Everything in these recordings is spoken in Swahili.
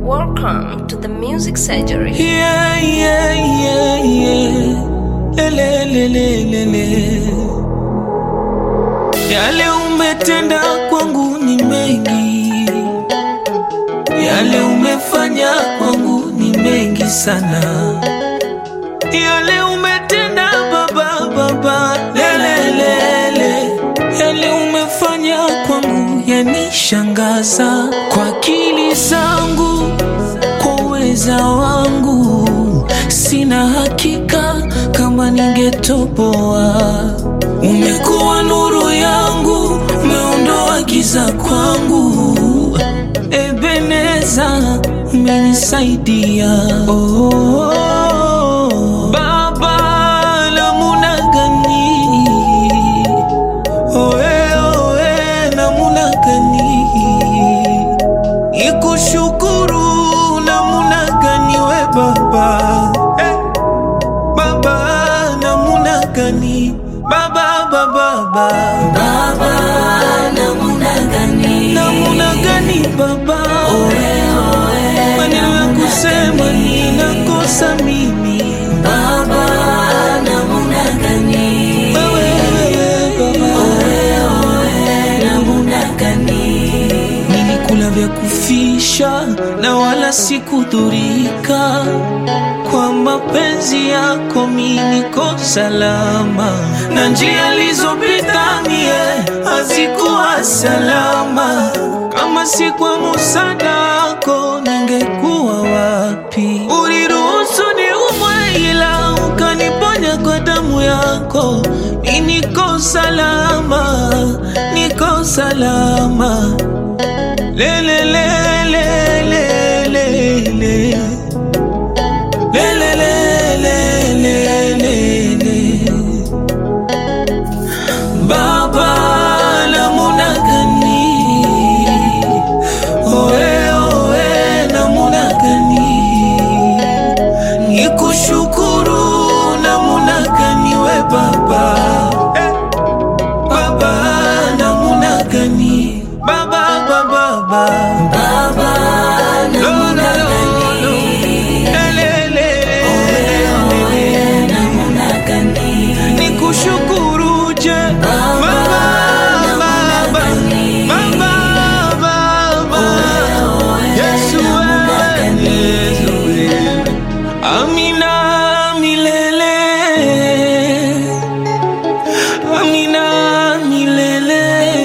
Welcome to the Music Surgery. Yeah, yeah, yeah, yeah. Lele, lele, lele. Yale umetenda kwangu ni mengi, yale umefanya kwangu ni mengi sana, yale umetenda baba, baba, lele, lele. Yale umefanya kwangu yanishangaza kwa akili zangu kwa uweza wangu sina hakika kama ningetoboa. Umekuwa nuru yangu, umeondoa giza kwangu. Ebeneza, umenisaidia oh, Baba, namuna gani oe, oe, namuna gani ikushukuru namuna gani we baba eh, baba namuna gani baba baba baba Baba, namuna gani? namuna gani baba maneno ya kusema ninakosa mimi Baba, namuna gani? wewe baba Namuna gani? nilikula vya kufisha na wala sikudhurika kwa mapenzi yako mi niko salama na njia alizopita mie hazikuwa salama kama si kwa musada wako ningekuwa wapi uliruhusu niumwe ila ukaniponya kwa damu yako mi niko salama niko salama Le le le le le le le Le le le le le le le Baba namuna gani Oe oe namuna gani Nikushukuru namuna gani we baba eh. Baba namuna gani Baba baba baba Baba, namuna gani? Namuna gani? nikushukuru je Baba, Baba, Baba, Baba. Yesu wewe, Yesu wewe. Amina milele Amina milele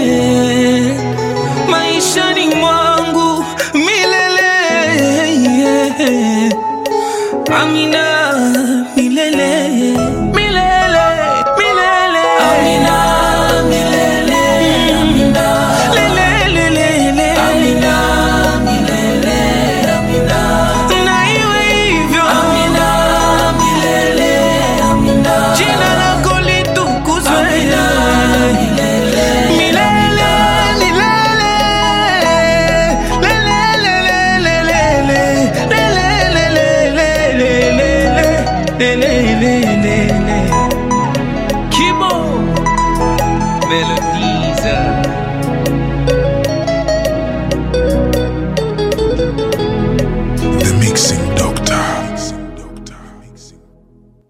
maishani mwangu milele yeah. Amina